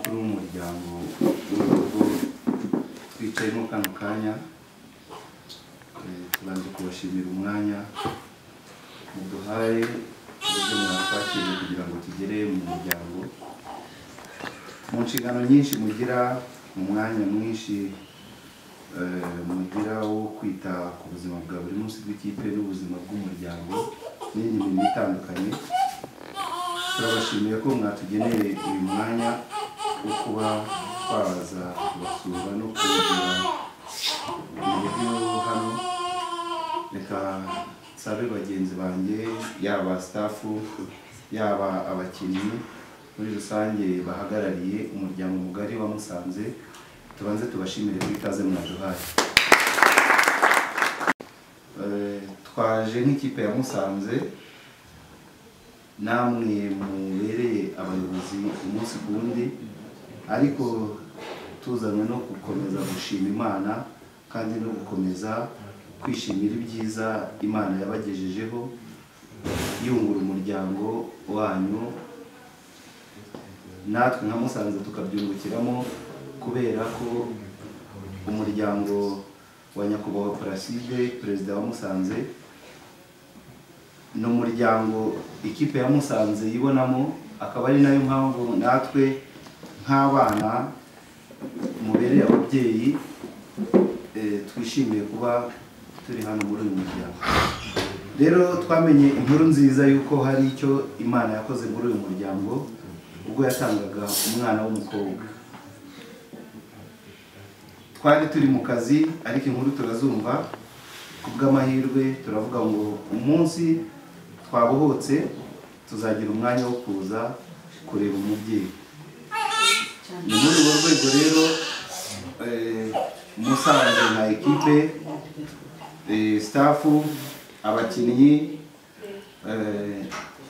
kugira ngo n'urugo twicayemo kano kanya eh, tubanze kubashimira umwanya muduhaye uburyo mwatwakiriye kugira ngo tugere mu muryango mu nshingano nyinshi mugira mu mwanya mwinshi eh, mugira wo kwita ku buzima bwa buri munsi bw'ikipe n'ubuzima bw'umuryango n'indi mirimo itandukanye turabashimiye ko mwatugeneye uyu mwanya wo kuba twabaza kubasura no kugira uburyo hano reka nsabe bagenzi banjye yaba sitafu yaba abakinnyi muri rusange bahagarariye umuryango mugari wa musanze tubanze tubashimire ko ikaze mwaduhaye Eh, twaje nk'ikipe ya musanze namwe mubereye abayobozi umunsi ku wundi ariko tuzanywe no gukomeza gushima imana kandi no gukomeza kwishimira ibyiza imana yabagejejeho yungura umuryango wanyu natwe nka musanze tukabyungukiramo kubera ko umuryango wa nyakubahwa paraside perezida wa musanze ni umuryango ikipe ya musanze yibonamo akaba ari nayo mpamvu natwe nk'abana mubereye ababyeyi eh, twishimiye kuba turi hano muri uyu muryango rero twamenye inkuru nziza y'uko hari icyo imana yakoze muri uyu muryango ubwo yatangaga umwana w'umukobwa twari turi mu kazi ariko inkuru turazumva ku bw'amahirwe turavuga ngo umunsi twabohotse tuzagira umwanya wo kuza kureba umubyeyi ni muri urwo rwego rero eh, musanze nka ekipe eh, stafu abakinnyi eh,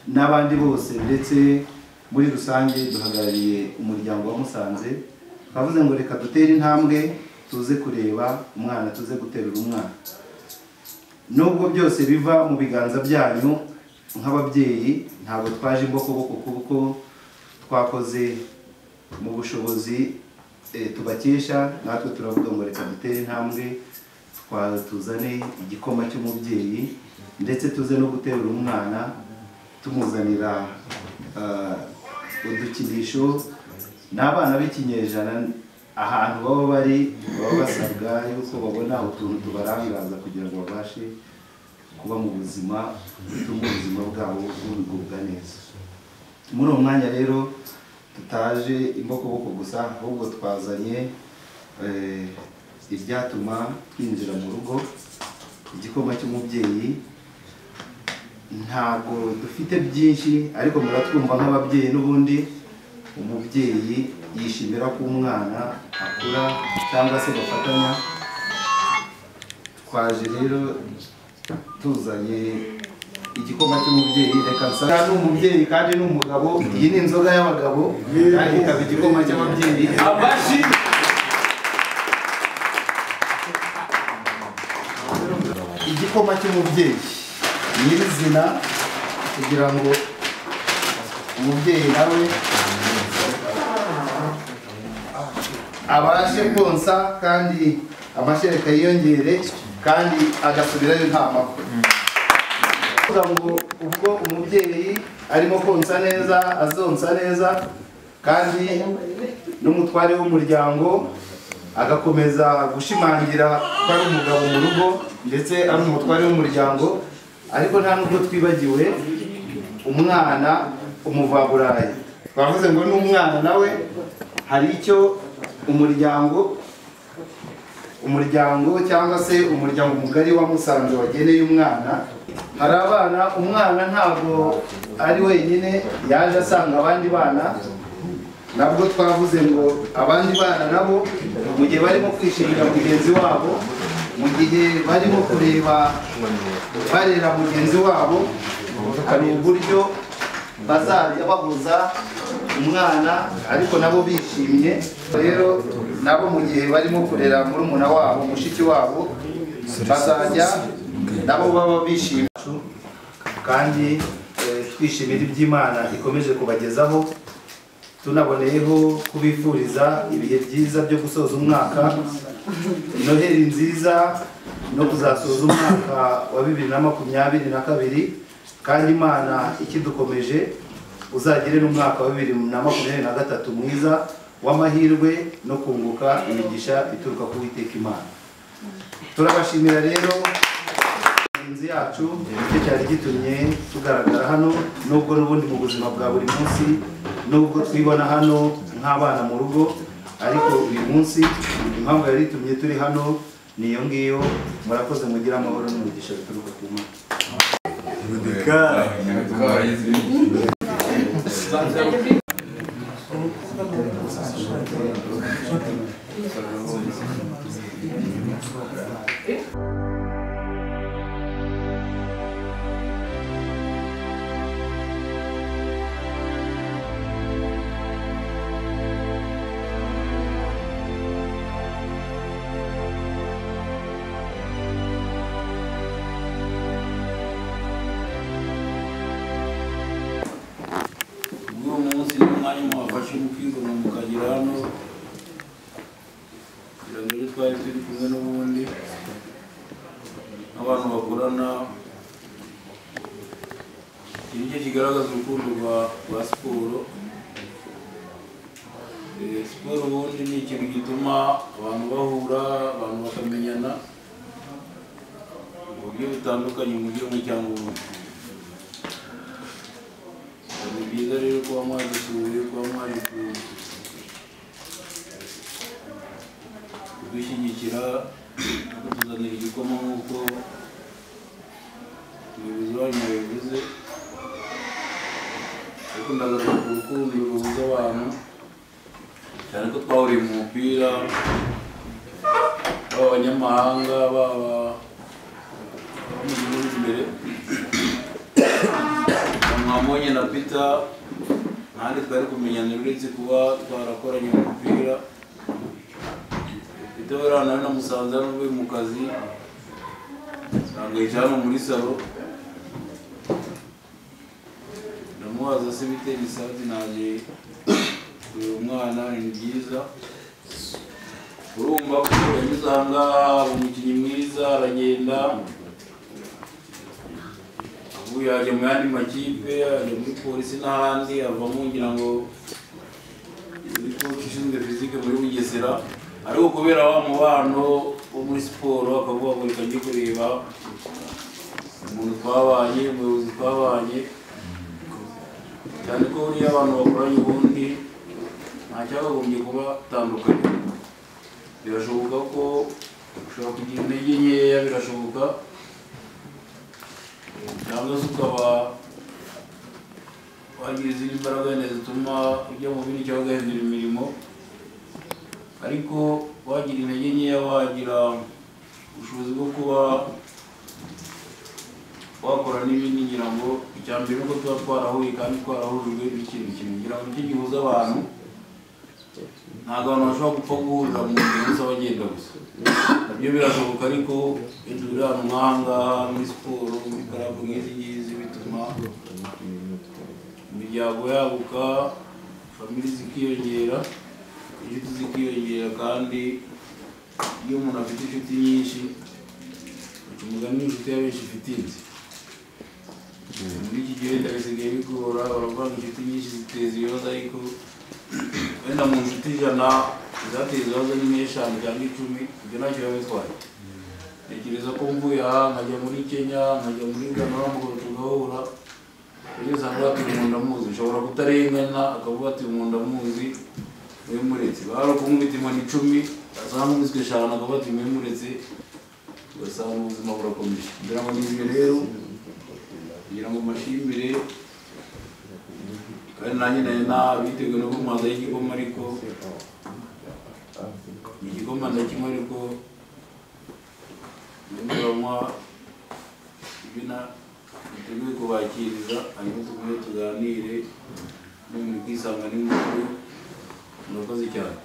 n'abandi bose ndetse muri rusange duhagarariye umuryango wa musanze twavuze ngo reka dutere intambwe tuze kureba umwana tuze guterura umwana nubwo byose biva mu biganza byanyu nk'ababyeyi ntabwo twaje imbokoboko kuko twakoze mu bushobozi eh, tubakesha natwe turavuga ngo reka dutere intambwe twa- tuzane igikoma cy'umubyeyi ndetse tuze no guterura umwana tumuzanira ah, udukinisho n'abana b'ikinyejana ahantu baba bari baba basabwa yuko babona utuntu tubarangaza kugira ngo babashe kuba mu buzima butuma ubuzima bwabo bugubwa neza muri uwo mwanya rero tutaje imbokoboko gusa ahubwo twazanye eh, ibyatuma twinjira mu rugo igikoma cy'umubyeyi ntabwo dufite byinshi ariko muratwumva nk'ababyeyi n'ubundi umubyeyi yishimira ko umwana akura cyangwa se bafatanya twaje rero tuzanye igikoma cy'umubyeyi reka nsa ni umubyeyi kandi ni umugabo iyi ni inzoga y'abagabo kandi ikaba igikoma cy'ababyeyi Abashi igikoma cy'umubyeiri nyirizina kugira ngo umubyeyi nawe abashe konsa kandi amashereka yiyongere kandi agasubirayo nta makuru kuvuga ngo ubwo umubyeyi arimo konsa neza azonsa neza kandi n'umutware w'umuryango agakomeza gushimangira ko ari umugabo mu rugo ndetse ari umutware w'umuryango ariko nta nubwo twibagiwe umwana umuvaburayi twavuze ngo n'umwana nawe hari icyo umuryango umuryango cyangwa se umuryango mugari wa Musanze wageneye umwana hari abana umwana ntabwo ari wenyine yaje asanga abandi bana nabwo twavuze ngo abandi bana nabo mu gihe barimo kwishimira mugenzi wabo mu gihe barimo kureba barera mugenzi wabo hari uburyo bazajya bahuza umwana ariko nabo bishimye rero nabo mu gihe barimo kurera murumuna wabo mushiki wabo bazajya nabo baba bishimye kandi eh, twishimira iby'imana ikomeje kubagezaho tunaboneyeho kubifuriza ibihe byiza byo gusoza umwaka noheli nziza no kuzasoza umwaka wa bibiri na makumyabiri na kabiri kandi imana ikidukomeje uzagire n'umwaka wa bibiri na makumyabiri na gatatu mwiza w'amahirwe no kunguka imigisha ituruka ku Uwiteka imana turabashimira rero inzu yacu nicyo cyari gitumye tugaragara hano nubwo n'ubundi mu buzima bwa buri munsi nubwo twibona hano nk'abana mu rugo ariko uyu munsi impamvu yari itumye turi hano ni iyo ngiyo murakoze mugire amahoro n'umugisha bituruka ku mana uwo munsi n'umwanya mwafashe mukizana mukagera hano kugira ngo ibyo twari turi kumwe n'ubundi abantu bakorana ni cyo kigaragaza urukundo rwa rwa siporo Eh, siporo ubundi ni ikintu gituma abantu bahura abantu bakamenyana mu buryo butandukanye mu gihugu cyangwa ubundi ni byiza rero kuba mwadusuye kuba mwaje ku- kudushyigikira no kutuzanira igikoma nk'uko umuyobozi wanyu yabivuze ariko ndagaragaza urukundo ruhuza abantu cyane ko twahuriye mu mupira baba abanyamahanga baba abo mu gihugu imbere mwamubonye na peter ntandi twari kumenyana uretse kuba twarakoranye umupira peter buriya nawe namusanze hano uvuye mu kazi ntabwo yicaye hano muri salo ndamubaza se bitera isabiti naje kureba umwana ni byiza urumva ko yanyuze aha ngaha aba umukinnyi mwiza aragenda ubu yajya mu yandi makipe ajya muri polisi n'ahandi avamo ngira ngo muri koci ishinzwe fizike muri bugesera ariko kubera wa mubano wo muri siporo akavuga ngo reka njye kureba umuntu twabanye umuyobozi twabanye cyane ko buriya abantu bakoranye ubundi nta cyabagombye kubatandukanya birashoboka ko ushobora kugira intege nkeya birashoboka cyangwa se ukaba wagira izindi mbaraga wenda zituma ujya mu bindi cyangwa ugahindura imirimo ariko wagira intege nkeya wagira ubushobozi bwo kuba wakora n'ibindi ngira ngo icya mbere nuko tuba twarahuye kandi twarahujwe n'ikintu kimwe ngira ngo nicyo gihuza abantu ntabwo abantu bashobora gupfa guhurira mu nzira gusa bagenda gusa nabyo birashoboka ariko iyo turi ahantu nk'aha ngaha muri siporo muri karabu nk'izi ngizi bituma imiryango yaguka famiri zikiyongera inshuti zikiyongera kandi iyo umuntu afite inshuti nyinshi baca umugani inshuti ya benshi ifite inzu muri iki gihe leta bisigaye bigora baravuga ngo inshuti nyinshi ziteza ibibazo ariko wenda mu nshuti ijana zateza ibibazo ni nk'eshanu cyangwa icumi ibyo ntacyo biba bitwaye ntekereza ko mvuye aha nkajya muri kenya nkajya muri gana mugabo tugahura kugeza ahangaha ati umuntu ndamuzi ushobora kutarengana akavuga ati umuntu ndamuzi mwe muretse bahara kumwita inkoni icumi azamubiswe eshanu akavuga ati mwe muretse ugasanga ubuzima burakomeje ngira ngo nizwe rero kugira ngo mbashimire kandi nanjye nari nabiteguye no kumanzaho igikoma ariko ni igikoma ndakimwe ariko ndabanywa ibyo na biteguye kubakiriza hanyuma tugume tuganire no muri kwisanga n'umukuru murakoze cyane